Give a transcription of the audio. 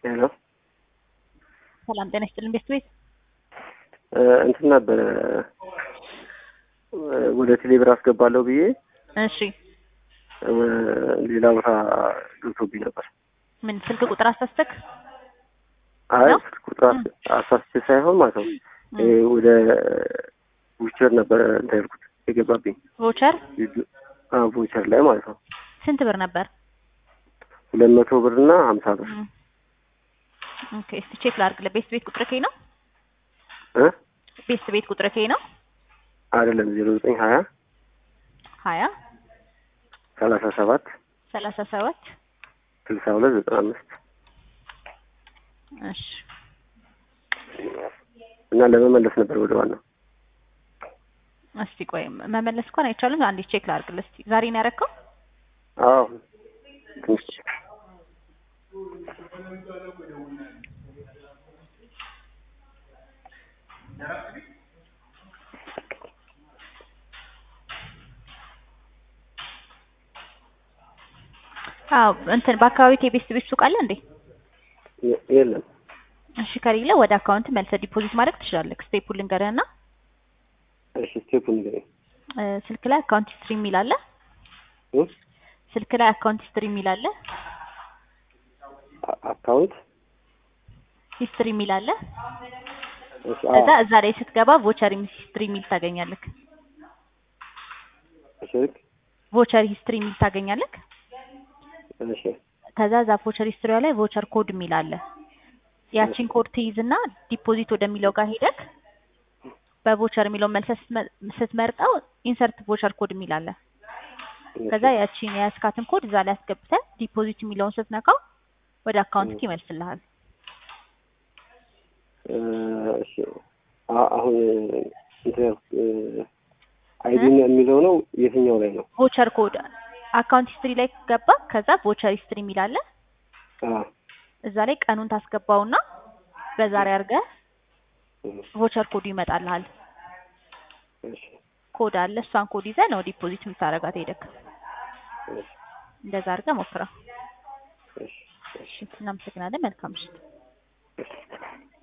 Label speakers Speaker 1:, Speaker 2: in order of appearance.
Speaker 1: ሄሎ
Speaker 2: ሰላም ጤና ይስጥልን ቤት ቤት
Speaker 1: እንትን ነበረ ወደ ቴሌብር አስገባለሁ ብዬ
Speaker 2: እሺ
Speaker 1: ሌላ ቦታ ገብቶብኝ ነበር።
Speaker 2: ምን ስልክ ቁጥር አሳስተክ
Speaker 1: አይ
Speaker 2: ነው?
Speaker 1: ስልክ ቁጥር አስ- አሳስቼ ሳይሆን ማለት ነው ይሄ ወደ ዊቸር ነበረ እንትን ያልኩት የገባብኝ
Speaker 2: ቮቸር
Speaker 1: ቮቸር ላይ ማለት ነው
Speaker 2: ስንት ብር ነበር?
Speaker 1: ሁለት መቶ ብር እና ሀምሳ ብር
Speaker 2: እም። ኦኬ እስቲ ቼክ ላድርግልህ። ቤት ቤት ቁጥር ከይ ነው
Speaker 1: እ
Speaker 2: ቤት ቤት ቁጥር ከይ ነው
Speaker 1: አይደለም ዜሮ ዘጠኝ ሀያ
Speaker 2: ሀያ
Speaker 1: ሰላሳ ሰባት
Speaker 2: ሰላሳ ሰባት
Speaker 1: ስልሳ ሁለት ዘጠና አምስት
Speaker 2: እሺ
Speaker 1: እና ለመመለስ ነበር ወደ ዋናው
Speaker 2: እስቲ ቆይ መመለስ እንኳን አይቻልም። አንዴ ቼክ ላድርግልህ እስቲ። ዛሬ ነው ያደረከው?
Speaker 1: አዎ ትንሽ
Speaker 2: አዎ እንትን በአካባቢ የቤት ቤት ሱቅ አለ እንዴ?
Speaker 1: የ- የለም
Speaker 2: እሺ ከሌለ ወደ አካውንት መልሰህ ዲፖዚት ማድረግ ትችላለህ። ስቴፑል ልንገርህና
Speaker 1: እሺ ስቴፑን ንገረኝ
Speaker 2: እ፣ ስልክ ላይ አካውንት ሂስትሪ የሚል አለ።
Speaker 1: እ?
Speaker 2: ስልክ ላይ አካውንት ሂስትሪ የሚል አለ።
Speaker 1: አ- አካውንት
Speaker 2: ሂስትሪ የሚል አለ።
Speaker 1: እሺ
Speaker 2: ከዛ
Speaker 1: አዎ
Speaker 2: እዛ ላይ ስትገባ ቮቸር ሂስትሪ የሚል ታገኛለህ።
Speaker 1: እሺ ልክ
Speaker 2: ቮቸር ሂስትሪ የሚል ታገኛለህ።
Speaker 1: እሺ
Speaker 2: ከዛ እዛ ቮቸር ሂስትሪዋ ላይ ቮቸር ኮድ የሚል አለ። ያቺን ኮድ ትይዝና ዲፖዚት ወደሚለው ጋር ሄደክ በቮቸር የሚለውን መልሰህ ስትመ- ስትመርጠው ኢንሰርት ቮቸር ኮድ የሚል አለ። ከዛ ያቺን የያዝካትን ኮድ እዛ ላይ አስገብተህ ዲፖዚት የሚለውን ስትነካው ወደ አካውንት ይመልስልሃል።
Speaker 1: እ፣ እሺ አ- አሁን እንትን ያልኩት አይዲን የሚለው ነው የትኛው ላይ ነው?
Speaker 2: ቮቸር ኮድ አካውንት ሂስትሪ ላይ ገባ። ከዛ ቮቸር ሂስትሪ የሚል አለ።
Speaker 1: አ
Speaker 2: እዛ ላይ ቀኑን ታስገባውና በዛሬ አድርገህ
Speaker 1: እ፣
Speaker 2: ቮቸር ኮዱ ይመጣልሃል።
Speaker 1: እሺ
Speaker 2: ኮድ አለ። እሷን ኮድ ይዘህ ነው ዲፖዚት የምታደርጋት ሄደክ።
Speaker 1: እሺ
Speaker 2: እንደዛ አድርገህ ሞክረው።
Speaker 1: እሺ
Speaker 2: እሺ፣ እናመሰግናለን። መልካም ምሽት።
Speaker 1: እሺ